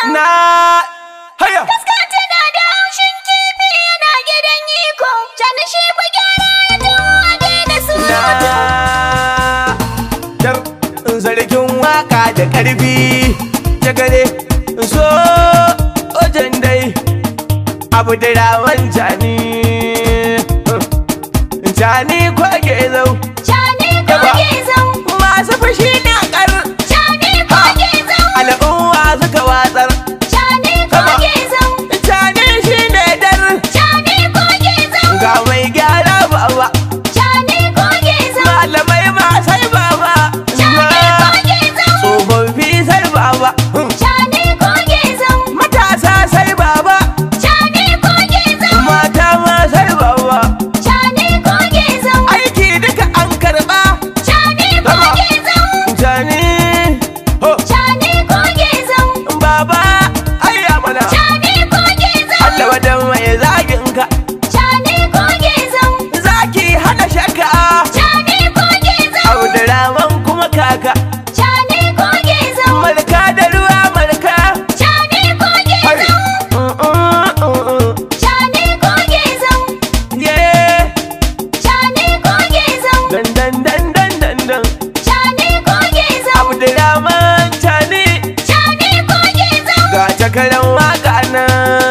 Na haya. Kaska tana da haushin kifi yana gidan iko. Cani shi ku gyara ya tuwa da surutu. Na dar sarkin waka da karfi ta gare so ojan dai abu da rawan jani jani kwage zau Cani ko Yaba. gezau. masu fushi na kar Cani ko gezau. al'umma suka watsar Cani ko Yaba. gezau. jani shi ne dar Cani ko gezau. ga mai gyara baba Cani ko gezau. malamai ma sai baba Cani ko gezau. tsofaffi sai baba Cani ko gezau. matasa sai baba Cani ko gezau. mata ma sai baba Cani ko gezau. aiki duka an karba Cani ko Yaba. gezau. jani ho Cani ko gezau. baba ayya mana Cani ko gezau. Allah wadan mai zagin ka Cani ko gezau. zaki hana shakka Cani ko gezau. Abdurrahman kuma kaka Cani ko gezau. malka da ruwa malka Cani ko Hai. gezau. Mm, mm, mm, mm. Cani ko gezau. Yeah. Cani ko gezau. Dan dan dan dan dan dan Cani ko gezau. Abdurrahman Tani Cani ko gezau. ga takarar waka na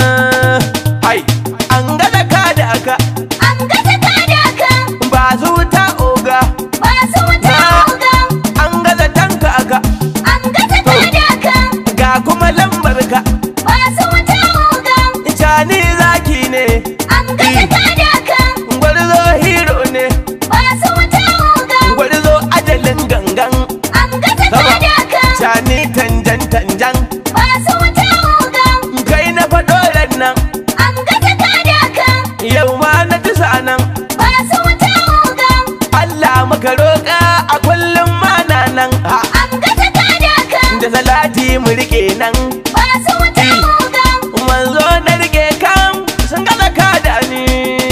hai an gaza ka da aka An gasa kadaka. ba su ta oga Ba su wuta oga. an gaza tanka aka An gasa kadaka. ga kuma lambar ka Ba su wuta oga. Tani zaki ne An gasa kadaka. gwarzo hero ne Ba su wuta oga. gwarzo ajalin gangan An gasa Sama. kadaka. Tani tanjan tanjan Ba su wuta oga. kai na faɗo ran nan An gasa kadaka. yau ma na tisa nan Ba su wuta oga. Allah maka roƙa a kullum mana nan ha An gasa kadaka. da salati mu rike nan Ba su wuta oga. manzo na rike kan sun gaza ka da ni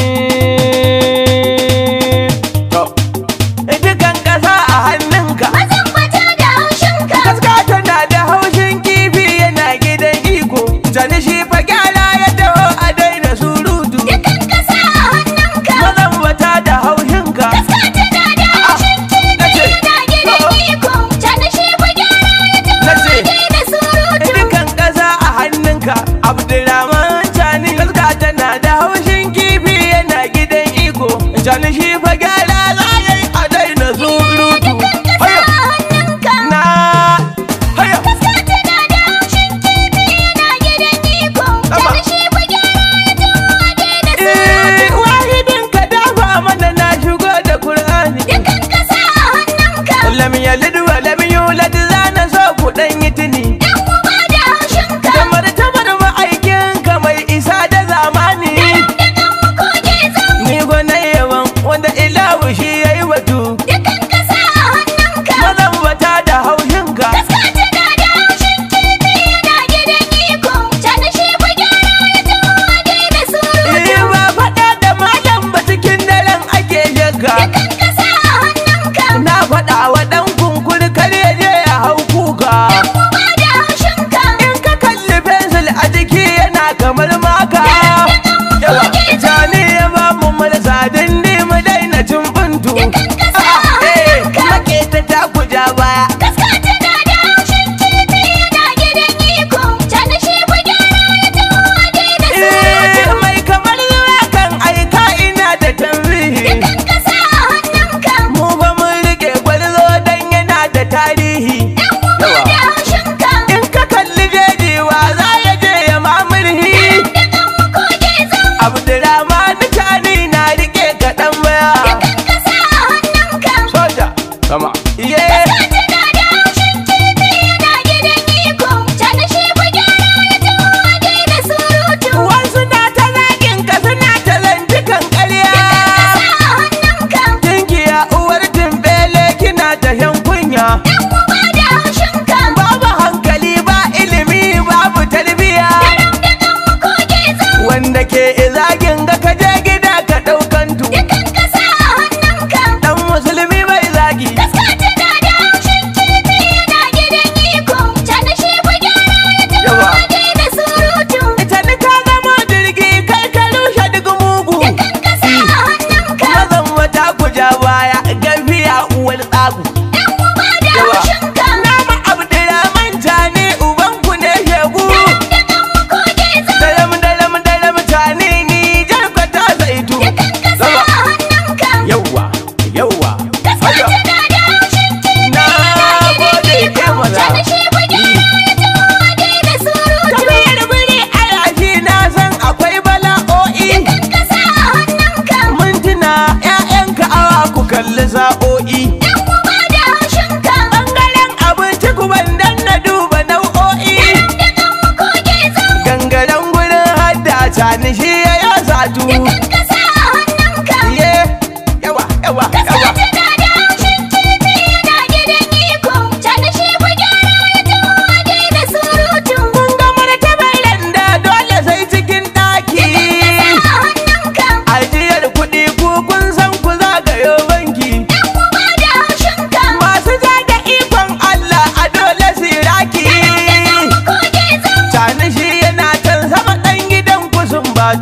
to dukan ƙasa a hannunka Mazan bata da haushinka. kaska tana da haushin kifi yana gidan iko jani shi fa gyara ya taho a daina surutu Dukan kasa a hannunka. mazan bata da haushinka Kaska tana da haushin kifi nace, yana gidan to. iko. Cana shi ku gyara ya Nace, tawaye da surutu. dukan ƙasa a hannunka abdulrahman cani kaska tana da haushin kifi yana gidan iko cani shi fa gyara za ya yi a daina surutu Dukan kasa haya a hannunka. na haya Kaska tana da haushin kifi yana gidan iko. Sama. Cana shi ku gyara ya tawaye da eh surutu. wahidin ka dafa mana na shigo da qur'ani Dukan kasa a hannunka. lam yalid wa lam yulad zana so ku dan yi tuni Dan uba da haushinka. da martabar ma'aikin ka mai isa da zamani Da kan mu koke zan ni gwana yawan wanda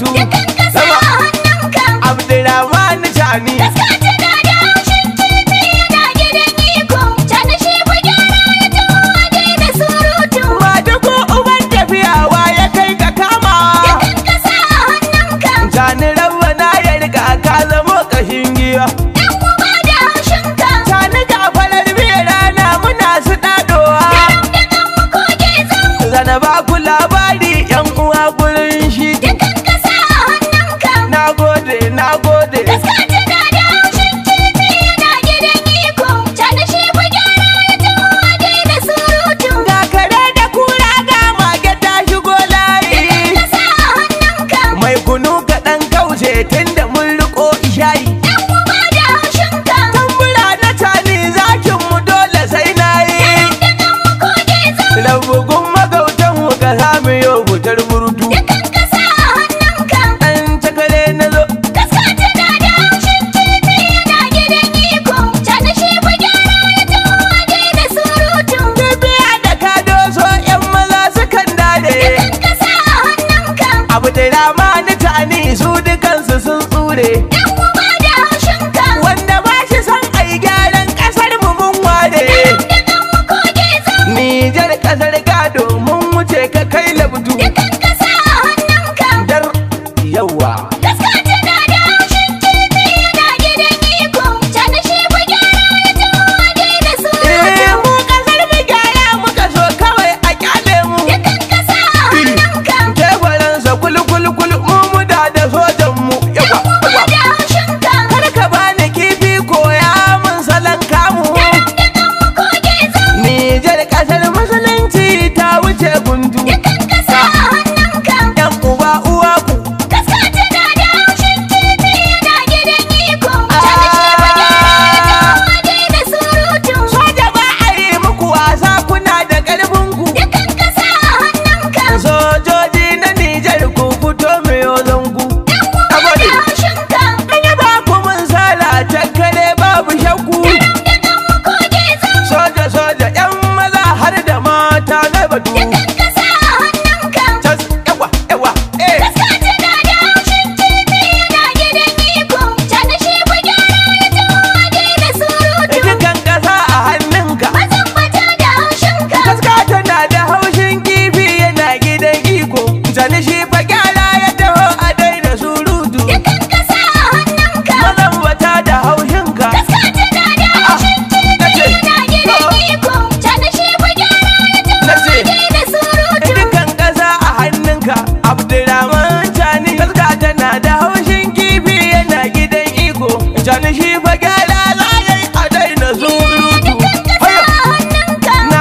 surutu Dukan kasa a hannunka. Abdurrahman Tani Taska tana da haushin kifi yana gidan iko. Cani shi fa gyara ya taho a daina surutu. Madugu uban tafiyawa ya kai ka kama Dukan kasa a hannunka. Tani rabba na ya riga ka zamo kashin giwa Yan uba da haushinka. Tani ga farar biya rana muna su dadowa Garam da kan mu koge zau. Zana ba ku labari yan uwa gurin shi Dukan kasa a hannunka. Na gode, na gode Taska tana da haushin kifi yana gidan iko. Cani shi fa gyara ya taho a daina surutu. Ga kare da kura ga mage ta shigo layi Kasa a hannunka. Mai kunu kaɗan kauce tun da mun riko ishayi Yan uba da haushinka. Tambura na tani zakin mu dole sai na yi Da kan mu koge zau. Rabugun magautan mu ka samu yau butar burtu Dukan kasa a hannunka. Ɗan cakare na zo Kaska tana da haushin kifi yana gidan iko. Cani shi fa gyara ya taho a daina surutu. Bibiya da ka doso yan maza sukan dade Dukan kasa a hannunka. Abu da rama ni tani su dukansu sun tsure Yan uba da haushinka. Wanda ba shi son ai gyaran ƙasar mu mun ware Da kan mu koge zau. Nijar ƙasar gado mun wuce ka kai labdu Dukan kasa a hannunka. Dar yawa Kaska tana da haushin kifi yana gidan iko. Cani shi fa gyara ya taho a daina Eh surutu. mu ƙasar mu gyara muka so kawai a kyale mu Dukan kasa a hannunka. Teburansa kul-kul-kul mu muda da sojan mu yawa Uba yawa da haushinka. Kar ka bani kifi koya mun salon kamu Garam da kan mu koge zau. Nijar ƙasar musulunci ta wuce gundu Dukan kasa a hannunka. Yan uba uwa ku Kaska tana da haushin kifi yana gidan iko. Cani shi fa gyara ya taho a daina surutu. Soja ba a yi muku wasa kuna da ƙarfin ku Dukan kasa a hannunka. Sojoji na Nijar ku fito mai zangu Uba da haushinka. An yaba ku mun sala cakkare babu shakku Garam da kan mu koge zau. Soja soja yan maza har da mata na batu Dukan kasa a hannunka. Tas yawa yawa eh Kaska tana da haushin kifi yana gidan iko. Cani shi fa gyara ya taho a daina surutu. Dukan ƙasa a hannunka Mazan bata da haushinka. Kaska tana da haushin kifi yana gidan iko Sani shi fa gyara ya taho a daina surutu Dukan kasa a hannunka. Mazan wata da haushinka Kaska tana da haushin kifi yana gidan iko. Cani shi fa gyara ya taho Nace. a daina surutu. Dukan ƙasa a hannunka Abdurrahman Tani Kaska tana da haushin kifi yana gidan iko Sani shi fa gyara za ya yi a daina surutu Dukan kasa Haya a hannunka. na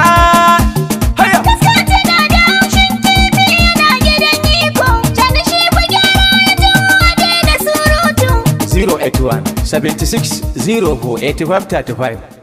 haya Kaska tana da haushin kifi yana gidan iko. Cani shi fa gyara ya taho a daina surutu. 081 76 04 85 35